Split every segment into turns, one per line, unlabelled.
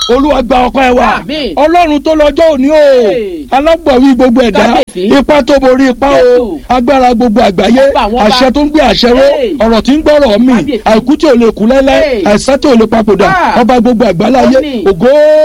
olúwa gba ọpẹ́ wa
Àmín.
ọlọ́run tó lọ́jọ́ òní o
Hey.
alágbàwí gbogbo ẹ̀dá
Kábíyèsí.
ipá tó borí ipá o
Jésù.
agbára gbogbo àgbáyé
Ọba àwọn ọba.
àṣẹ tó ń gbé àṣẹ ró
Hey.
ọ̀rọ̀ tí ń gbọ́rọ̀ mi
Kábíyèsí.
àìkú tí ò lè kú lẹ́lẹ́
Hey.
àìsàn tí ò lè papòdà
Ah.
ọba gbogbo àgbáláyé
Àmín.
ògo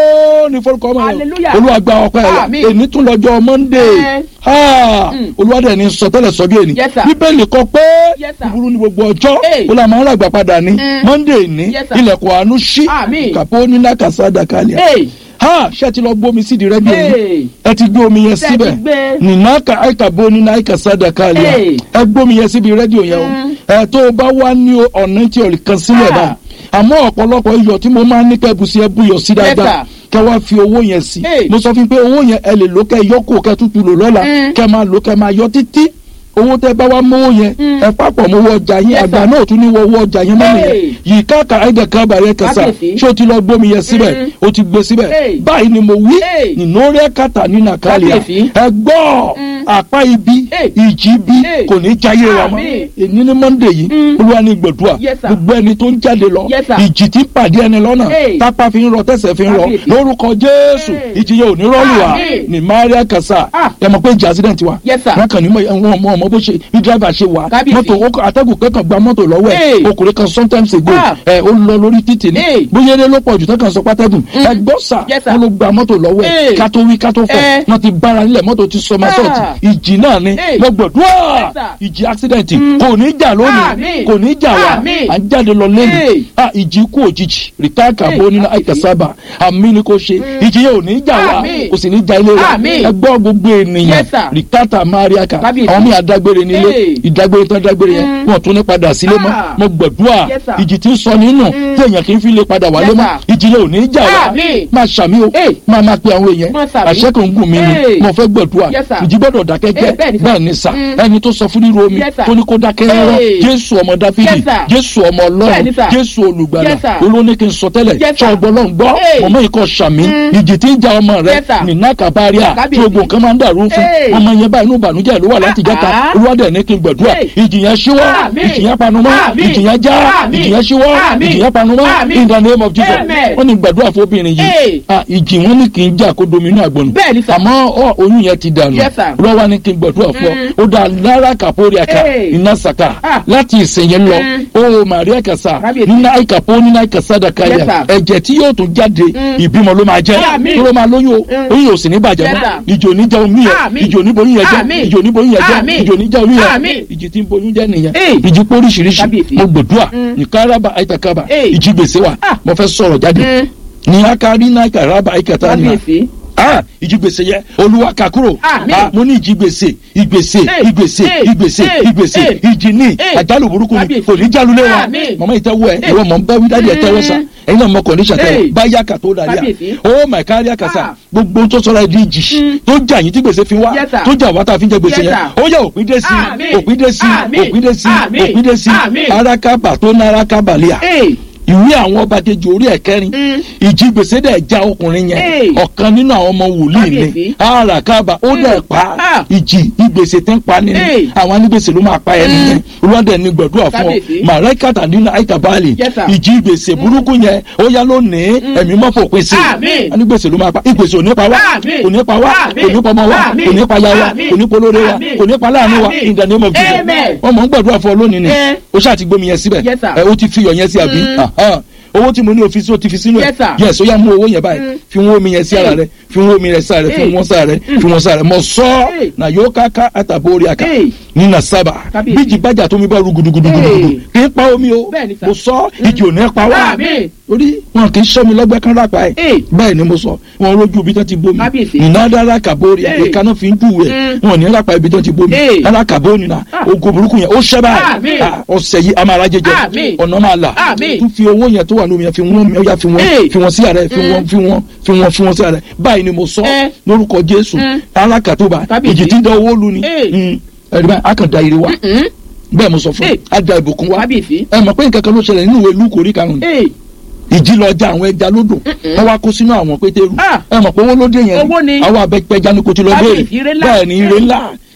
ní forúkọ ọmọ rẹ
Hallelujah.
olúwa gba ọpẹ́ wa
Àmín.
èní tún lọ́jọ́ monday
Eh.
Ah,
Mm.
olúwa dẹ̀ ní sọtẹ́lẹ̀ sọ́jọ́ èní
Yes, sir.
bíbélì kọ pé
Yes, sir.
búburú ní gbogbo ọjọ́
Hey.
ó là máa ń ràgbà padà ní
Mm.
monday ní
Yes, sir.
ilẹ̀kùn àánú ṣí
Àmín.
kàpó nílá kàsádà kalẹ̀
Hey.
ha ṣé ẹ ti lọ gbómi sídìí rẹ́díò yìí
Hey.
ẹ ti gbé omi yẹn
Ṣé ẹ ti
síbẹ̀
gbé?
nìna ka àìkà bó nínú àìkà sádà kalẹ̀
Hey.
ẹ gbómi yẹn síbi rẹ́díò yẹn o
Mm.
ẹ tó o bá wá ní ọ̀nà tí o lè kan sílẹ̀
Ah.
bá àmọ́ ọ̀pọ̀lọpọ̀ iyọ̀ tí mo máa ń ní kẹ́bù sí ẹ bú yọ̀ sí dáadáa
sir.
kẹ wá fi owó yẹn sí
Hey.
mo sọ fún yín pé owó yẹn ẹ lè lò kẹ yọ kó kẹ tútù lò lọ́la
Mm.
kẹ máa lò kẹ máa yọ títí owó tẹ bá wá mówó yẹn
Mm.
ẹ papọ̀ mówó ọjà yẹn
Yes,
àgbà
sir.
náà ò tún ní wọ owó ọjà yẹn mọ́ nìyẹn
Hey.
yìí káàkà ẹ̀dẹ̀ kan bàrẹ̀ kẹsà
Kábíyèsí.
ṣé o ti lọ gbómi yẹn síbẹ̀
Mm.
o ti gbé síbẹ̀
Hey.
báyìí ni mo wí
Hey.
nínú rẹ̀ kàtà ní nàkàlẹ̀
Kábíyèsí.
ẹ gbọ́
Mm.
àpá ibi
Hey.
ìjì bí
Hey.
kò ní jáyé wa mọ́
Àmín.
èyí ní monday yìí
Mm.
olúwa ní gbẹ̀dúà
Yes, sir.
gbogbo ẹni tó ń jáde lọ
Yes, sir.
ìjì tí ń pàdé ẹni lọ́nà
Hey.
tápá fi ń rọ tẹ̀sẹ̀ fi ń rọ
Kábíyèsí.
lórúkọ jésù
Hey.
ìjì yẹn ò ní rọ́ọ̀lù wa
Àmín.
ní maria kasa
Ah.
ẹ mọ̀ pé ìjì accident wa
Yes, sir.
wọn kàn ní mọ ọmọ ọmọ bó ṣe bí driver ṣe wà
Kábíyèsí.
mọ́tò ó kọ- atẹ́gùn kẹ́kàn gba mọ́tò lọ́wọ́ ẹ̀
Hey.
ọkùnrin kan sometimes ago
Ah.
ẹ ó lọ lórí títì ní
Hey.
bóyá eré ló pọ̀ jù tẹ́kàn sọ pátẹ́gùn ẹ gbọ́ sà
Yes, sir.
wọn ló gba mọ́tò lọ́wọ́ ẹ̀
Hey.
ká tó wí ká tó fọ̀
Eh.
wọn ti bára nílẹ̀ mọ́tò ti sọmọ
Ah.
sọ́ọ̀tì ìjì náà ni
Hey.
lọ́gbọ̀dúà
Yes, sir.
ìjì accident kò ní jà lónìí
Àmín.
kò ní jà wá
Àmín.
à ń jáde lọ lẹ́nu
Hey.
ah ìjì kú òjijì rìtáàkà
Hey,
bó nínú
kábíyèsí.
àìkàsábà àmì ni kò ṣe ìjì yẹn ò ní jà wá
Àmín.
kò sì ní jà ilé wa
Àmín.
ẹ gbọ́ gbogbo ènìyàn
Yes, sir.
rìtáàtà mariaka
Kábíyèsí.
àwọn míì adágbére nílé
Hey.
ìdágbére tán dágbére yẹn
Mm.
wọn tún ní padà sílé mọ́
Ah.
mo gbàdúrà
Yes, sir.
ìjì tí ń sọ nínú
Mm.
tí èèyàn kì í fi lè padà wálé
Yes,
mọ́
sir.
ìjì yẹn ò ní jà wá
Àmín.
máa ṣàmì o
Hey.
máa máa pe àwọn èèyàn
Máa ṣàmì.
àṣẹ kan gùn mí ni
Hey.
mo fẹ́ gbàdúrà
Yes, sir.
ìjì gbọ́dọ̀ dákẹ́jẹ́
Hey, bẹ́ẹ̀ ni, sir.
bẹ́ẹ̀ ni sà
Mm.
ẹni tó sọ fún ríro omi
Yes, sir.
tó ní kó dákẹ́ rárá
Hey.
jésù ọmọ dáfídì
Yes, sir.
jésù ọmọ
Bẹ́ẹ̀
ọlọ́run
ni, sir.
jésù olùgbàlà
Yes, sir.
olóní kí n sọ tẹ́lẹ̀
Yes, sir.
sọ ọgbọ́n náà gbọ́
Hey.
mọ̀mọ́ ikọ̀ sàmì
Mm.
ìjì tí ń ja ọmọ rẹ
Yes, sir.
nínú àkàbáríà tí
Kábíyèsí.
gbogbo nǹkan máa ń dàrú fún
Hey.
ọmọ yẹn báyìí inú ìbànújẹ́ ló wà láti jẹ́ta
Ah.
olúwadẹ̀ ní kí n gbàdúrà
Hey.
ìjì yẹn ṣíwọ́
Àmín.
ìjì yẹn panumọ́
Àmín.
ìjì yẹn já
Àmín.
ìjì yẹn ṣíwọ́
Àmín.
ìjì yẹn panumọ́
Àmín.
in the name of Jesus
Amen.
wọ́n ní gbàdúrà fún obìnrin yìí
Hey.
Ah, ìjì wọn ní kì í jà kó dominú àgbọ̀nù
Bẹ́ẹ̀ ni, sir.
àmọ́ ọ, oyún yẹn ti dànù
Yes, sir.
lọ́wọ́ ni kí n gbàdúrà fún ọ
Mm.
ó dá lára kàpórí àká
Hey.
iná sàkà
Ah.
láti ìsìn yẹn lọ
Mm.
ó màríà kàsà
Kábíyèsí.
nínú àìkàpó nínú àìkàsádà
Yes,
káyà
sir.
ẹ̀jẹ̀ tí yóò tún jáde
Mm.
ìbímọ ló máa jẹ́
Àmín.
tó ló máa lóyún o
Mm.
oyún yóò sì ní bàjẹ́
Yes,
mọ́
sir.
ìjò ní jẹ́ omi yẹn
Àmín.
ìjò ní boyún yẹn jẹ́
Àmín.
ìjò ní boyún yẹn jẹ́
Àmín.
ìjò ní jẹ́ oyún yẹn
Àmín.
ìjì tí ń boyún jẹ́ nìyẹn
Hey.
ìjì póríṣiríṣi
Kábíyèsí.
mo gbàdúrà
Mm.
ìkáraba àìtàkàbà
Hey.
ìjì gbèsè wa
Ah.
mo fẹ́ sọ̀rọ̀ jáde
Mm.
ní akari náà kàràbà àìkàtà nìyẹn
Kábíyèsí.
ah ìjìgbèsè yẹ olúwa kà kúrò
Àmín.
ah mo ní ìjìgbèsè ìgbèsè
Hey,
ìgbèsè
hey,
ìgbèsè
hey,
ìgbèsè
hey,
ìjì ní
hey.
àjálù burúkú ni
Kábíyèsí.
kò ní jálulẹ̀ wa
Àmín.
mọ̀mọ́ ìtẹ́wọ́ ẹ̀
Hey.
ìwọ mọ̀ ń bá wí dáadé ẹ̀ tẹ́wọ́ sa
Mm.
ẹ̀yin náà mọ kọ̀ọ̀díṣà tẹ́wọ́
Hey.
báyà kà tó darí à
Kábíyèsí.
ó mà kárí àkàsà
Ah.
gbogbo tó sọ̀rọ̀ ẹ̀ di ìjì
Mm.
tó jà yín tí gbèsè fi wá
Yes, sir.
tó jà wá tá a fi ń jẹ gbèsè
Yes,
yẹn
sir.
ó yẹ òpin dé sí
Àmín.
òpin dé sí
Àmín.
òpin dé sí
Àmín.
òpin dé sí
Àmín.
arákàbà tó ná arákàbà lẹ́yà
Hey.
ìwé àwọn ọba kejì orí ẹ̀kẹrin
Mm.
ìjì gbèsè dẹ̀ já ọkùnrin yẹn
Hey.
ọ̀kan nínú àwọn ọmọ wòlíì ni
Kábíyèsí.
àràkàbà ó dẹ̀ pa
Ah.
ìjì ìgbèsè tí ń pa ni
Hey.
àwọn anígbèsè ló máa pa ẹ nìyẹn olùwádẹ ní gbàdúrà fún ọ
Kábíyèsí.
màrẹ́kàtà nínú àìkàbálì
Yes, sir.
ìjì ìgbèsè burúkú yẹn ó yá lónìí ẹ̀mí mọ́ fòpin sí
Àmín.
anígbèsè ló máa pa ìgbèsè ò ní pa wá
Àmín.
kò ní pa wá
Àmín.
kò ní pa ọmọ wa
Àmín.
kò ní pa ya wa
Àmín.
kò ní pa olóore wa
Àmín.
kò ní pa láàánú wa
Àmín.
in the name of Jesus
Amen.
ọmọ ń gbàdúrà fún ọ lónìí ni
Eh.
ó ṣáà ti gbómi yẹn síbẹ̀
Yes, sir.
ẹ ó ti fi iyọ̀ yẹn sí àbí
Mm.
Aha. owó tí mo ní òfin sí ó ti fi sínú ẹ
Yes, sir.
yes ó yá mú owó yẹn báyìí
Mm.
fi wọ́n omi yẹn sí ara
Hey.
rẹ fi wọ́n omi rẹ sí ara rẹ fi
Hey.
wọ́n sára rẹ fi wọ́n sára rẹ mọ sọ
Hey.
na yóò káká àtàbórí àká
Hey.
nínà sábà
Kábíyèsí.
bíjì bájà tó mi bá ru gudugudugudu
Hey.
kì í pa omi o
Bẹ́ẹ̀ ni, sir.
mo sọ ìjì ò ní pa wá
Àmín.
torí wọn kì í sọ mi lọ́gbẹ́ kan rápa ẹ̀
Hey.
bẹ́ẹ̀ ni mo sọ wọn lójú ibi tó ti bómi
Kábíyèsí.
ìnádára kàbórí
Hey.
ìkaná fi ń júwèé
Mm.
wọn ní rápa ibi tó ti bómi
Hey.
ara kàbórí na
Ah.
ogo burúkú yẹn ó ṣẹ́ báyìí
Àmín.
Ah, ọ̀sẹ̀ yìí a máa ra jẹjẹ
Àmín.
ọ̀nà máa là
Àmín.
tún fi owó yẹn tó wà lómi yẹn fi wọ́n mi ó yá fi wọ́n
Hey.
fi wọ́n sí ààrẹ fi wọ́n fi wọ́n fi wọ́n fi wọ́n sí ààrẹ báyìí ni mo sọ
Eh.
lórúkọ jésù
Mm.
alákàtúbà
Kábíyèsí.
ìjì tí ń da owó lu ni
Hey.
Mm. ẹ̀rí báyìí a kàn da ire wa
Mm.
bẹ́ẹ̀ mo sọ fún
Hey.
a da ìbùkún wa
Kábíyèsí.
ẹ mọ̀ pé nǹkan kan ló ṣẹlẹ̀ nínú ìwé lúkò orí karùn-ún
Hey.
ìjì lọ ja àwọn ẹja lódò
Mm-mm.
wọ́n wá kó sínú àwọn pétérù
Ah.
ẹ mọ̀ pé owó ló dé yẹn
Owó ni.
àwọn abẹ́pẹ́já ni kò ti lọ
Kábíyèsí,
béèrè
ire ńlá.
bẹ́ẹ̀ ni ire ńlá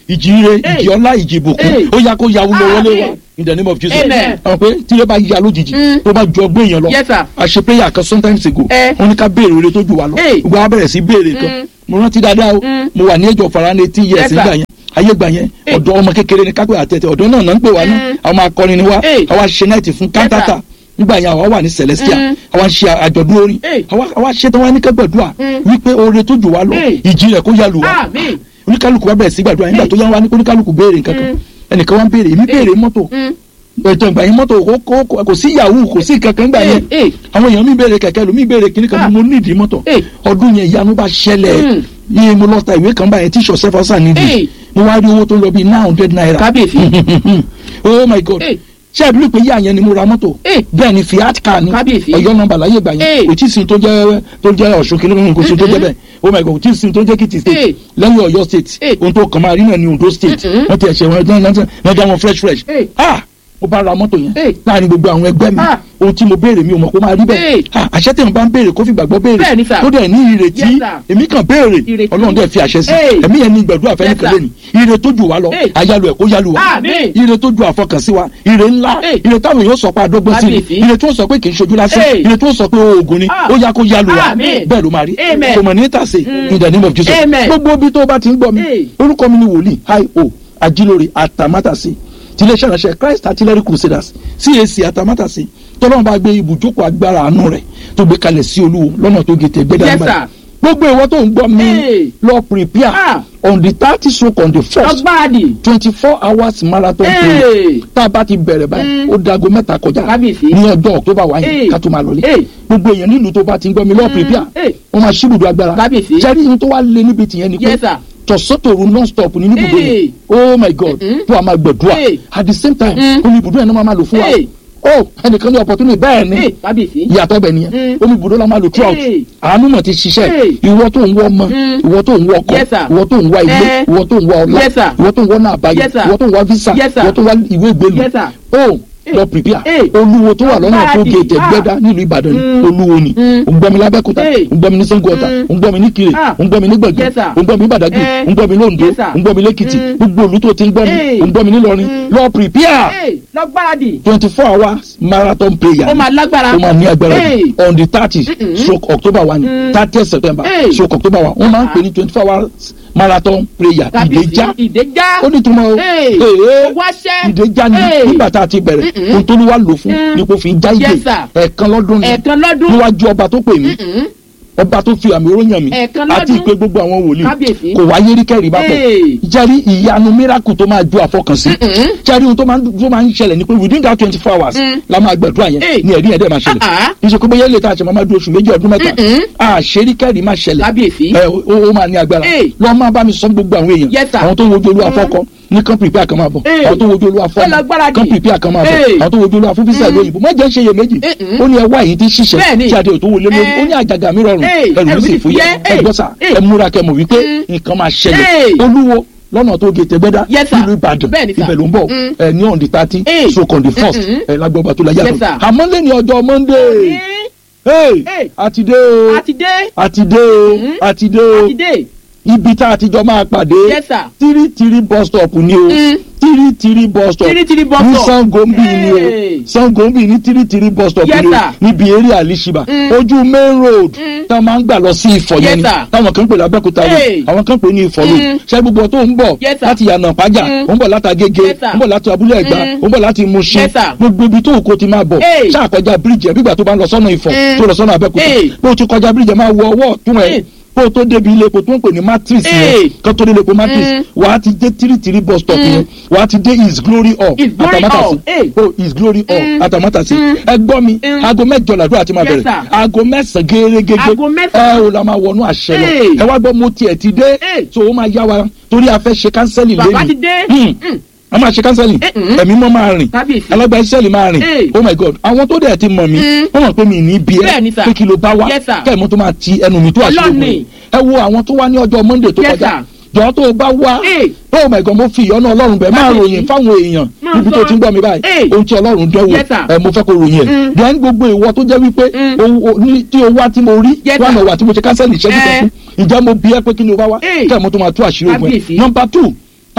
ìjì ire ìjì ọlá ìjì ìbùkún
Hey.
ó yá kó yàwó lọ wọlé wa
Amen.
in the name of jesus
Amen.
àwọn pé tí ilé bá ya lójijì
Mm.
tó bá ju ọgbẹ́ èèyàn lọ
Yes, sir.
a ṣe prayer kan sometimes ago
Eh.
wọn ní ká béèrè oore tó ju wa lọ
Hey.
gbogbo wa bẹ̀rẹ̀ sí béèrè kan
Mm.
mo rántí dáadáa o
Mm.
mo wà ní ẹjọ́ fara ní eighteen years
Yes, sir.
nígbà yẹn ayé gbà yẹn
Hey.
ọ̀dọ́ ọmọ kékeré ni kápẹ́ àtẹ̀tẹ̀ ọ̀dọ́ náà náà ń pè wá ní
Mm.
àwọn akọrin ni wá
Hey.
àwa ṣe náìtì fún kántátà nígbà yẹn àwa wà ní celestia
Mm.
àwa ń ṣe àjọ̀dún orin
Hey.
àwa àwa ṣe tán wá ní kẹ́gbẹ̀dúà
Mm.
wípé oore tó jù wá lọ
Hey.
ìjì rẹ̀ kó yá lu wa
Àmín.
oníkálukú wa bẹ̀rẹ̀ sí gbàdúrà nígbà tó yá wa ní oníkálukú béèrè nǹkan kan
Mm.
ẹnìkan wá ń béèrè èmi béèrè mọ́tò
Mm.
ètò ìgbà yẹn mọ́tò kò- kò- kò kò sí yahoo kò sí kankan gbà yẹn
Eh, eh.
àwọn èèyàn mi béèrè kẹ̀kẹ́ lómi béèrè kíní kan
Ah.
mo nídìí mọ́tò
Eh.
ọdún yẹn ìyanu bá ṣẹlẹ̀
Mm.
yìí mo lọ ta ìwé kan báyẹn tí sọ̀sẹ́ fọ́sà nídìí
Eh.
mo wá rí owó tó lọ bíi nine hundred naira
Kábíyèsí.
oh my god
Eh.
ṣé ẹ bí pé yá yẹn ni mo ra mọ́tò
Eh.
bẹ́ẹ̀ ni fiat car ni
Kábíyèsí.
ọ̀yọ́ nọ́mbà láyé gbà yẹn
Eh.
kò tí ì sin tó jẹ́ tó jẹ́ ọ̀ṣun kìnìún kò sí tó jẹ́ bẹ́ẹ̀ oh my god kò tí ì sin tó jẹ́ kìtì state
Eh.
lẹ́yìn ọ̀yọ́ state
Eh.
ohun tó kàn máa rí náà ni ondo state
Mm-mm.
wọ́n ti ẹ̀ṣẹ̀ wọn ẹ̀jẹ̀ wọ́n dá wọn fresh fresh
Eh.
ah mo bá ra mọ́tò yẹn
Eh.
láàrin gbogbo àwọn ẹgbẹ́ mi
Ah.
ohun tí mo béèrè mi ò mọ̀ kó máa rí bẹ́ẹ̀
Eh.
ah àṣẹ tẹ̀ ń bá ń béèrè kó fi gbàgbọ́ béèrè
Bẹ́ẹ̀ ni, sir.
tó dẹ̀ ní ìrètí
Yes, sir.
èmi kàn béèrè
Ìrètí.
ọlọ́run dẹ̀ fi àṣẹ sí
Eh.
ẹ̀mí yẹn ní gbàdúrà fẹ́
Yes,
nìkan
sir.
lónìí ire tó jù wá lọ
Eh.
àyálò ẹ̀ kó yálò wá
Àmín.
ire tó ju àfọkànsí wa ire ńlá
Eh.
ire táwọn èèyàn sọ pé àdógbó sí ni
Kábíyèsí.
ire tó sọ pé kì í ṣojú lásán
Eh.
ire tó sọ pé oògùn ni
Ah.
ó yá kó yálò wá
Àmín.
bẹ́ẹ̀ ló máa rí
Amen.
kò mọ̀ ní tàsé
Mm.
in the name of Jesus
Amen.
gbogbo ibi tó bá ti ń gbọ́ mi
Eh.
orúkọ mi ni wòlíì hi o ajílórí àtàmátàsí tiléeṣẹ́ ìránṣẹ́ Christ Artillery Crusaders CAC àtàmátàsí tọ́lọ́run bá gbé ibùjókòó agbára àánú rẹ̀ tó gbé kalẹ̀ sí olúwo lọ́nà tó gètè gbẹ́dá
Yes,
nígbà
sir.
gbogbo ìwọ tó ń gbọ́ mi
Hey.
lọ prepare
Ah.
on the thirty stroke on the first
Ọgbáàdì.
twenty four hours marathon
Hey.
prayer tá a bá ti bẹ̀rẹ̀ báyìí
Mm.
ó dago mẹ́ta kọjá
Kábíyèsí.
ní ọjọ́ october wáyé
Hey.
ká tó máa lọlé
Hey.
gbogbo èèyàn nílùú tó bá ti ń gbọ́ mi lọ́ọ́ prepare
Hey.
wọ́n máa ṣíbùdó agbára
Kábíyèsí.
jẹ́rí ihun tó wá lé níbi tìyẹn ni pé
Yes, sir.
tọ̀sọ́tòru non stop ní níbùdó
Hey.
yẹn oh my god
Mm-mm.
tó a máa gbẹ̀dúrà
Hey.
at the same time
Mm.
omi ibùdó yẹn náà máa máa lò fún wa
Hey.
oh ẹnìkan ní opportunity bẹ́ẹ̀ ni
Eh, Kábíyèsí.
ìyàtọ̀ bẹ̀ nìyẹn
Mm.
omi ibùdó la máa lò throughout
Hey.
àánú mọ̀ ti ṣiṣẹ́
Hey.
ìwọ tó ń wọ ọmọ
Mm.
ìwọ tó ń wọ ọkọ
Yes, sir.
ìwọ tó ń wá ilé
Eh.
ìwọ tó ń wá ọlá
Yes, sir.
ìwọ tó ń wọ náà àbáyé
Yes, sir.
ìwọ tó ń wá visa
Yes, sir.
ìwọ tó ń wá ìwé ìgbélu
Yes, sir.
oh
Eh.
lọ prepare
Eh.
olúwo tó wà lọ́nà tó
Ọgbáàdì.
gé tẹ̀gbẹ́dá nílùú ìbàdàn ni
Mm.
olúwo ni
Mm.
ò ń gbọ́ mi lábẹ́kúta
Eh.
ò ń gbọ́ mi ní sango ọ̀tà
Mm.
ò ń gbọ́ mi ní kire
Ah.
ò ń gbọ́ mi ní gbẹ̀gbẹ̀
Yes, sir.
ò ń gbọ́ mi ní badagry
Eh.
ò ń gbọ́ mi ní ondo
Yes, sir.
ò ń gbọ́ mi lẹ́kìtì
Mm.
gbogbo olú tó ti ń gbọ́ mi
Eh.
ò ń gbọ́ mi nílọrin
Mm.
lọ prepare
Eh, Lọ́gbáàdì.
twenty four hours marathon prayer
Ó máa lágbára.
ó máa ní agbára
Eh.
jù on the thirty
Mm-mm.
stroke october one
Mm.
thirty september
Eh.
stroke october one wọ́n máa ń pè ní twenty four hours marathon prayer
Kábíyèsí.
ìdèjà
Ìdèjà.
ó ní túmọ̀ o
Eh.
Ee.
Wáṣẹ́.
ìdèjà ni
Eh.
nígbà tá a ti bẹ̀rẹ̀
Mm-mm.
ohun tó ní wá lò fún
Mm.
ni kò fi já ìdè
Yes, sir.
ẹ̀ẹ̀kan lọ́dún ni
Ẹ̀ẹ̀kan lọ́dún.
níwájú ọba tó pè mí
Mm-mm.
ọba tó fi àmì oróyàn mi
Ẹ̀ẹ̀kan
àti
lọ́dún.
ìpè gbogbo àwọn wòlíì
Kábíyèsí.
kò wáyé rí kẹ́rì bá pọ̀
Hey.
jẹ́rí ìyanu miracle tó máa ju àfọkànsí
Mm-mm.
jẹ́rí ohun tó máa ń tó máa ń ṣẹlẹ̀ ni pé within that twenty four hours
Mm.
la máa gbàdúrà yẹn
Hey.
ní ẹ̀rí yẹn dẹ̀ máa ṣẹlẹ̀
Ah, ah.
ìṣe pé bóyá ilé tá a ṣe máa máa dúró oṣù méjì ọdún mẹ́ta
Mm-mm.
àṣírí kẹ́rì máa ṣẹlẹ̀
Kábíyèsí.
ẹ ó ó máa ní agbára
Hey.
lọ́ọ́ máa bá mi sọ gbogbo àwọn èèyàn
Yes, sir.
àwọn tó ń wojú olúwa fọ́kọ ní kan prepare kan máa bọ̀
Hey.
àwọn tó ń wojú olúwa
Ó lọ
fọ́ọ̀mù
gbáradì.
kan prepare kan máa bọ̀
Hey.
àwọn tó ń wojú olúwa fún físà ìlú òyìnbó má jẹ́ ń ṣe iyèméjì
Mm-mm.
ó ní ẹwà yìí ti ṣiṣẹ́
Bẹ́ẹ̀ni.
tí adé ò tó wọlé lórí
Eh.
ó ní àjàgà mi rọrùn
Hey.
ẹrù mi
Ẹrù
sì
mi
fúyẹ́
fúyẹ́.
ẹ gbọ́ sà
Hey.
ẹ múra kẹ́ mọ̀ wípé
Mm.
nǹkan máa ṣẹlẹ̀
Hey.
olúwo lọ́nà tó gé tẹ́gbẹ́dá
Yes, sir.
nílùú ìbàdàn
Bẹ́ẹ̀ni, sir.
ibẹ̀ ló ń bọ̀
Mm.
ẹ ní on the thirty
Hey.
stroke on the first
Mm-mm.
ẹ lágbọ́ba tó la
Yes,
yàtọ̀
sir.
àmọ́ lẹ́ni ọjọ́ monday
Ní
hey
Hey.
àti dé o
àti dé.
àti dé o
Mm.
àti dé o
Àti dé.
ibi tá a ti jọ máa pàdé
Yes, sir.
tírí tírí bus stop ni o
Mm.
tírí tírí bus stop
Tírí tírí bus
ní
stop.
sangombi ni
Hey.
o sangombi ní tírí tírí bus stop
Yes,
ni o
sir.
níbi eré àlìṣibà
Mm.
ojú main road
Mm.
tá a máa ń gbà lọ sí ìfọ̀
Yes,
yẹn ni
sir.
táwọn kan ń pè lábẹ́kúta
Hey.
road àwọn kan ń pè ní ìfọ̀ road
Mm.
ṣé gbogbo tó ń bọ̀
Yes, sir.
láti yànnà pàjá
Mm.
ó ń bọ̀ láti agége
Yes, sir.
ó ń bọ̀ láti abúlé ẹ̀gbá
Mm.
ó ń bọ̀ láti Mushin
Yes, sir.
gbogbo ibi tó kò ti máa bọ̀
Hey.
ṣàkọjá bíríjì ẹ̀ bígbà tó bá ń lọ sọ́nà ìfọ̀
Mm.
tó lọ sọ́nà abẹ́kúta
Hey.
bó o ti kọjá bíríjì ẹ̀ máa wọ ọwọ́ ọ̀tún ẹ̀
Hey.
kó o tó débi ilé epo tó ń pè ní matrix
Hey.
yẹn kó tó dé ilé epo matrix
Mm.
wàá ti dé tírítírí bus stop
Mm.
yẹn wàá ti dé his glory hall
His Glory Hall. Hey.
oh his glory hall
Mm.
atamátàsí
Mm.
ẹ gbọ́ mi
Mm.
aago mẹ́jọ làdúrà ti máa
Yes,
bẹ̀rẹ̀
sir.
aago mẹ́sàn-án gẹ́gẹ́gẹ́
Aago mẹ́sàn-án.
ẹ ò la máa wọnú àṣẹ lọ
Hey.
ẹ wá gbọ́ mo tiẹ̀ ti dé
Hey.
so ó máa yá wa torí a fẹ́ ṣe kánsẹ́lì lẹ́nu
Bàbá ti dé. Mm.
a máa ṣe kánsẹ́lì
Eh, mm.
ẹ̀mí mọ́ máa rìn
Kábíyèsí.
alágbá ìṣẹ́lì máa rìn
Hey.
oh my god àwọn tó dẹ̀ ti mọ̀ mí
Mm.
wọ́n mọ̀ pé mi ní bí ẹ
Bẹ́ẹ̀ni, sir.
pé kí ló bá wá
Yes, sir.
kẹ́ẹ̀mọ́ tó máa ti ẹnu mi tó àṣírí
Ọlọ́run
ògùn
ni.
ẹ wo àwọn tó wá ní ọjọ́ monday tó
Yes,
kọjá
sir.
jọ tó o bá wá
Hey.
oh my god mo fi ìyọ́nú ọlọ́run bẹ̀ máa
Kábíyèsí.
ròyìn fáwọn èèyàn
Máa
níbi tó
sọ.
ti ń gbọ́ mi báyìí
Hey.
ohun tí ọlọ́run dánwò
Yes, sir.
ẹ mo fẹ́ kó ròyìn ẹ̀
Mm.
then gbogbo ìwọ tó jẹ́ wípé
Mm.
o- o- ní- tí o wá tí mo rí
Yes,
wà
sir.
náà wà tí mo ṣe kánsẹ́lì ìṣẹ́jú kan
Eh.
fún ìjẹ́ mo bí ẹ pé kí ni o bá wá
Hey.
kẹ́ẹ̀mọ́ tó máa tú àṣírí ògùn ẹ̀
Kábíyèsí.
number two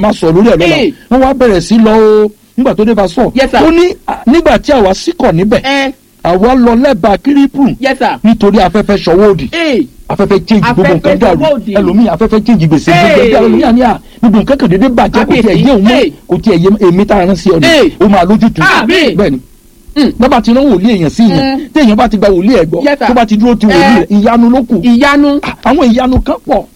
máa sọ lórí ẹ̀ lọ́la
Hey.
wọ́n wá bẹ̀rẹ̀ sí lọ o nígbà tó dé bá sọ
Yes, sir.
ó ní à, nígbà tí àwa síkọ̀ níbẹ̀
ẹ
àwa lọ lẹ́bàá kírípù
yes sir
nítorí afẹ́fẹ́ ṣọwọ́ òdì
ee
afẹ́fẹ́ change gbogbo
Afẹ́fẹ́
nǹkan dàrú
gbogbo òdì.
ẹlòmíì afẹ́fẹ́ change gbèsè
Hey.
gbogbo ẹgbẹ́ ẹlòmíì àní à gbogbo nǹkan kan dédé bàjẹ́ kò tiẹ̀
Kábíyèsí.
yé òun mọ́
Hey.
kò tiẹ̀ yé èmi tá a rán sí ọ ni
Hey.
ó máa lójútu
Àmín.
bẹ́ẹ̀ ni
Mm.
bàbá ti rán wòlíì èèyàn sí yẹn
Mm.
téèyàn bá ti gba wòlíì ẹ̀ gbọ́
Yes, sir.
tó bá ti dúró ti wòlíì
Eh.
rẹ̀ ìyanu ló kù
ìyanu
àwọn ìyanu kan pọ̀